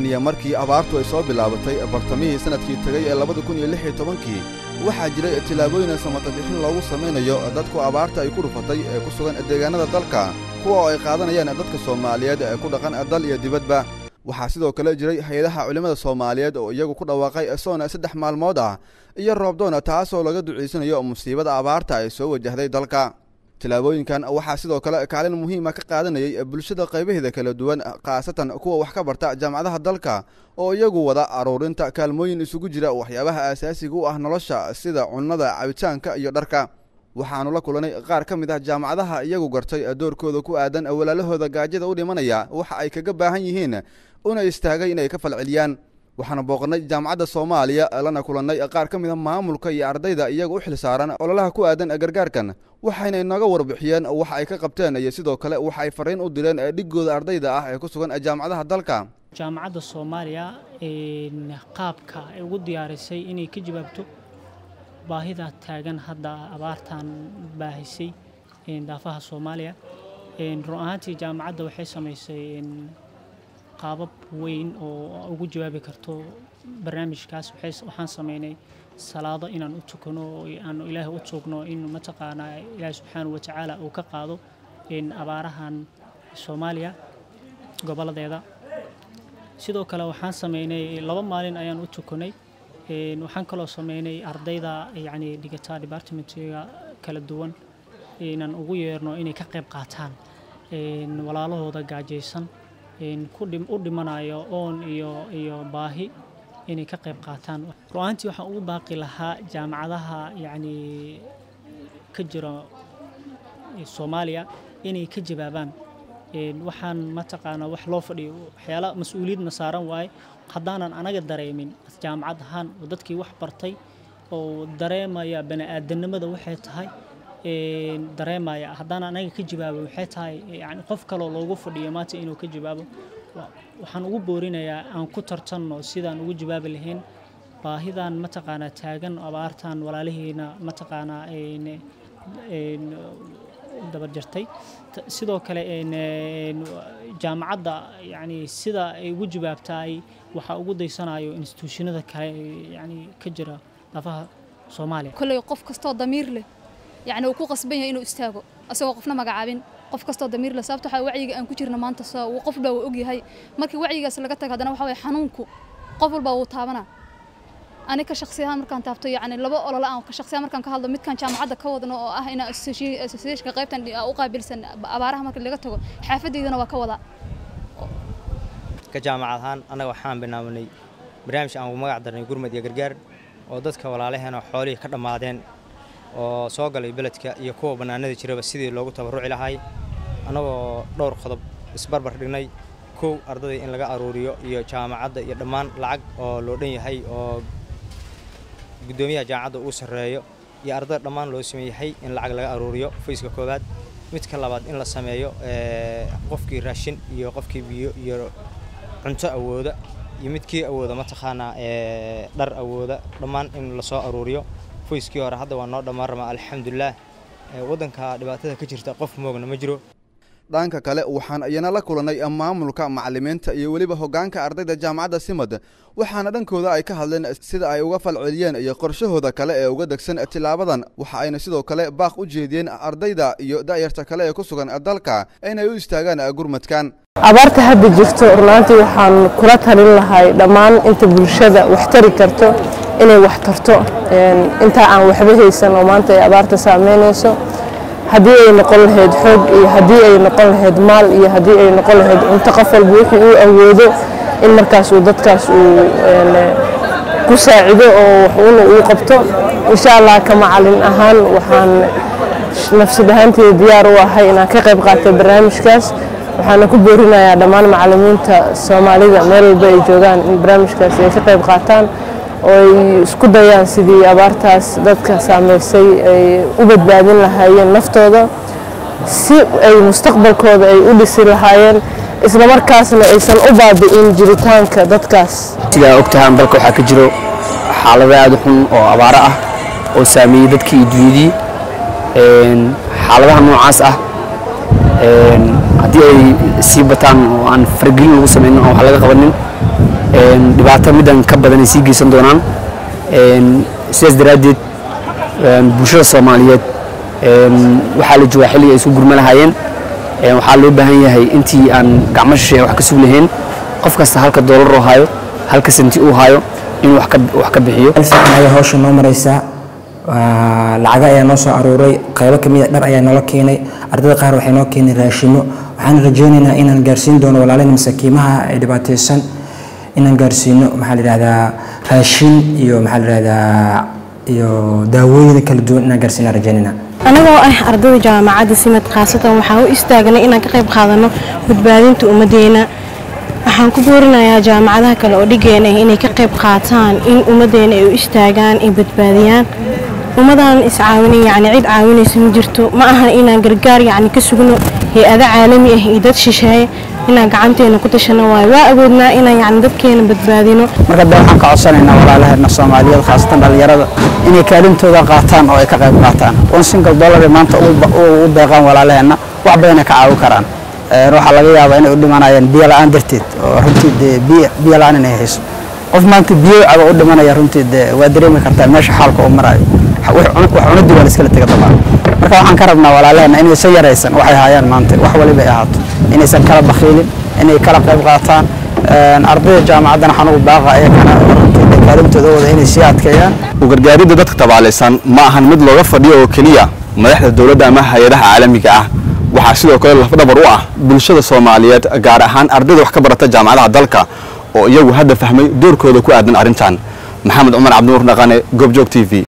tan iyo markii abaartu ay soo bilaabatay bartamihii sannadkii tegay ee labada kun iyo lix iyo tobankii waxaa jiray tillaabooyin samatabixin loogu samaynayo dadku abaarta ay ku dhufatay ee ku sugan deegaannada dalka kuwa oo ay qaadanayaan dadka soomaaliyeed ee ku dhaqan dal iyo dibadba waxaa sidoo kale jiray hay-adaha culimmada soomaaliyeed oo iyagu ku dhawaaqay soona saddex maalmood ah iyo roobdoona taasoo laga ducaysanayo musiibada abaarta ay soo wajahday dalka tillaabooyinkan waxaa sidoo kale kaalin muhiima ka qaadanayay bulshada qaybaheeda kala duwan khaasatan kuwa wax ka barta jaamacadaha dalka oo iyagu wada aruurinta kaalmooyin isugu jira waxyaabaha aasaasiga u ah nolosha sida cunnada cabitaanka iyo dharka waxaannu la kulanay qaar ka mid ah jaamacadaha iyagu gartay doorkooda ku aadan walaalahooda gaajada u dhimanaya waxa ay kaga baahan yihiin una istaagay inay ka falceliyaan waxaana booqannay jaamacadda soomaaliya lana kulannay qaar ka mid a maamulka iyo ardayda iyaga u xil saaran ololaha ku aadan gargaarkan waxayna inooga warbixiyeen waxa ay ka qabteen iyo sidoo kale waxa ay farriin u direen dhigooda ardayda ah ee ku sugan jaamacadaha dalka jaamacadda soomaaliya qaabka ay ugu diyaarisay inay ka jawaabto baahida taagan hadda abaartan baahisay daafaha soomaaliya run ahaantii jaamacadda waxay samaysay qaabab weyn oo ugu jawaabi karto barnaamijkaas waxaan sameynay salaado inaan u tukano oo aanu ilaahay u tuugno in mataqaanaa ilaahay subxaanahu watacaala uu ka qaado abaarahan soomaaliya goboladeeda sidoo kale waxaan sameynay laba maalin ayaan u tukanay waxaan kaloo sameynay ardayda yacni dhigata departmentiga kala duwan inaan ugu yeerno inay ka qayb qaataan walaalahooda gaajaysan u dhimanayo oon iyo iyo baahi inay ka qayb qaataan ru-aantii waxaan ugu baaqi lahaa jaamacadaha yacni ka jira soomaaliya inay ka jawaabaan waxaan mataqaanaa wax loo fadhiyo waxyaala mas-uuliyadna saaran waaye haddaanan anaga dareemin jaamacad ahaan oo dadkii wax bartay oo dareemaya bani-aadanimada waxay tahay dareemaya haddaan anaga ka jawaabo waxay tahay yani qof kaloo loogu fadhiyo maanta inuu ka jawaabo waxaan ugu boorinayaa aan ku tartanno sidaan ugu jawaabi lahayn baahidan mataqaanaa taagan abaartan walaalihiina mataqaanaa dabarjartay sidoo kale jaamacadda yani sida ay ugu jawaabtaay waxaa ugu daysanayo instituushinada kale yani ka jira dafaha soomaaliya kolley qof kastoo damiir leh yani uu ku qasban yahay inuu istaago asagoo qofna magacaabin qof kastoo damiir leh sababta waxaa wacyiga aan ku jirna maanta uu qof baa uu ogyahay markii wacyigaas laga tago haddana waxa waye xanuunku qof walbaa wuu taabanaa ani ka shaksi ahaan markaan taabto yani laba olole aan ka shaksi ahaan markaan ka hadlo midkaan jaamacadda ka wadno oo ah inaa associationka qaybtan u qaabilsan abaaraha marka laga tago xaafadeydana waa ka wadaa ka jaamacad ahaan annaga waxaan bilaabnay barnaamij aan ugu magac darnay gurmad iyo gargaar oo dadka walaalaheena xoolihii ka dhammaadeen oo soo galay beledka iyo kuwa bannaanada jiraba sidii loogu tabarruci lahay annagoo dhowr qodob isbarbar dhignay kow ardayda in laga aruuriyo iyo jaamacadda iyo dhammaan lacag oo loo dhan yahay oo guddoomiyaha jaamacadda uu sarreeyo iyo ardayda dhammaan loo sameeyahay in lacag laga aruuriyo fayska koowaad midka labaad in la sameeyo qofkii raashin iyo qofkii biyo iyo cunto awooda iyo midkii awooda mataqaanaa dhar awooda dhammaan in lasoo aruuriyo foyskii hore hadda waa noo dhammaan ramaa alxamdulilaah waddanka dhibaatada ka jirta qof moogna ma jiro dhanka kale waxaan iyana la kulannay maamulka macallimiinta iyo weliba hoggaanka ardayda jaamacadda simad waxaana dhankooda ay ka hadleen sida ay uga falceliyeen iyo qorshahooda kale ee uga degsan tilaabadan waxa ayna sidoo kale baaq u jeediyeen ardayda iyo da'yarta kale ee ku sugan dalka inay u istaagaan gurmadkan abaarta hadda jirto runaantii waxaan kula talin lahay dhammaan inta bulshada wax tari karto inay wax tarto intaa aan waxba haysan oo maanta ay abaarta saameynayso haddii ay noqon lahayd xoog iyo haddii ay noqon lahayd maal iyo haddii ay noqon lahayd cunto qof walba wixii uu awoodo in markaas uu dadkaas uu ku saacido oo waxuuna uu qabto insha allah ka macalin ahaan waxaan nafsad ahaanteeda diyaar u ahay inaan ka qayb qaatay barnaamijkaas waxaana ku boorinayaa dhammaan macallimiinta soomaalida meel walba ay joogaan in barnaamijkaas ay ka qayb qaataan oo ay isku dayaan sidii abaartaas dadka saameysay ay u badbaadin lahaayeen naftooda si ay mustaqbalkooda ay u dhisi lahaayeen isla markaasna aysan u baabi'in jiritaanka dadkaas sidaa ogtahaan dalka waxaa ka jiro xaalado aad u xun oo abaaro ah oo saameeyey dadkii iyo dunyadii xaaladaha noocaas ah haddii ay sii bataan oo aan faragelin lagu samaynin oo wax laga qabanin een, dhibaato middan ka badan ay sii geysan doonaan Een, sidaas daraaddeed een, bulshada soomaaliyeed een, waxaa la joogaa xilliga ay isku gurma lahaayeen Een, waxaa loo baahan yahay intii aan gacmo shisheeye wax ka sug lahayn qof kasta halka doolar oo hayo halka senti uu hayo inuu wax ka wax ka bixiyo meel fiican ayaa hawsha noo maraysaa Waa- lacago ayaa noo soo aruuray qaybo ka mid a dhar ayaa noola keenay ardayda qaar waxay noo keenay raashimo waxaan rajaynaynaa inaan gaarsiin doono walaalaheen masaakiimaha ee dhibaataysan inaan gaarsiino maxaa la yidhahdaa raashin iyo maxaa la yidhahdaa iyo daawooyin kala duwan inaan gaarsiinaan rajaynaynaa anagoo ah ardayda jaamacadda simad khaasatan waxaan u istaagnay inaan ka qayb qaadano badbaadinta ummaddeena waxaan ku boorinayaa jaamacadaha kale oo dhigeena ah inay ka qayb qaataan in ummaddeena ay u istaagaan ay badbaadiyaan ummadaan iscaawinin yacni cid caawinaysa ma jirto ma ahan inaan gargaar yacni ka sugno hay-ado caalami ah iyo dad shisheeye inaan gacanteena ku tashano waayo waa awoodnaa inaan yacni dadkeena badbaadino marka de waxaan ka codsanaynaa walaalaheena soomaaliyeed khaasatan dhalinyarada inay kaalintooda qaataan oo ay ka qayb qaataan one single dollar ay maanta u ba- u u deeqaan walaalaheena wax badan ay ka caawin karaan Een, waxaa laga yaabaa inay u dhimanayaan biyo la-aan darteed oo runtii dee biyo biyo la-aan inay hayso qof maanta biyo caba u dhimanaya runtii dee waa dareemi kartaa meesha xaalka uu marayo wax wax cunadii waa la iskala tega dabaan marka waxaan ka rabnaa walaalaheena inaysan yaraysan waxay hayaan maanta wax waliba ay ahaato inaysan kala bakhiilin inay kala qayb qaataan Een, ardayda jaamacaddana waxaan ugu baaqa ayagana runtii dee kaalintooda wada inay sii adkeeyaan u gargaaridda dadka tabaalaysan ma ahan mid looga fadhiyo oo keliya madaxda dowladda ama hay-adaha caalamiga ah waxaa sidoo kale lafdhabar u ah bulshada soomaaliyeed gaar ahaan ardayda wax ka barata jaamacadaha dalka oo iyagu hadda fahmay doorkooda ku aadan arrintan maxamed cumar cabdinuur dhaqane goobjoog t v